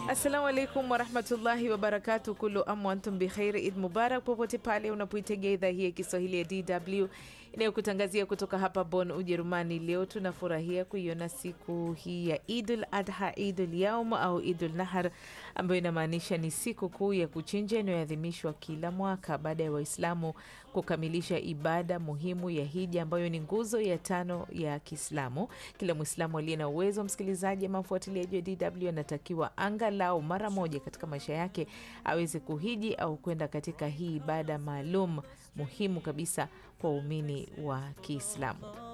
Assalamu alaikum warahmatullahi wabarakatu. Kulu amu antum bikhairi, Id mubarak popote pale unapoitegea idhaa hii ya Kiswahili ya DW inayokutangazia kutoka hapa Bonn, Ujerumani. Leo tunafurahia kuiona siku hii ya Idul Adha, Idul Yaum au Idul Nahar, ambayo inamaanisha ni siku kuu ya kuchinja inayoadhimishwa kila mwaka baada ya Waislamu kukamilisha ibada muhimu ya hija, ambayo ni nguzo ya tano ya Kiislamu. Kila Mwislamu aliye na uwezo, msikilizaji ama mfuatiliaji wa DW, anatakiwa angalau mara moja katika maisha yake aweze kuhiji au kwenda katika hii ibada maalum muhimu kabisa kwa waumini wa Kiislamu.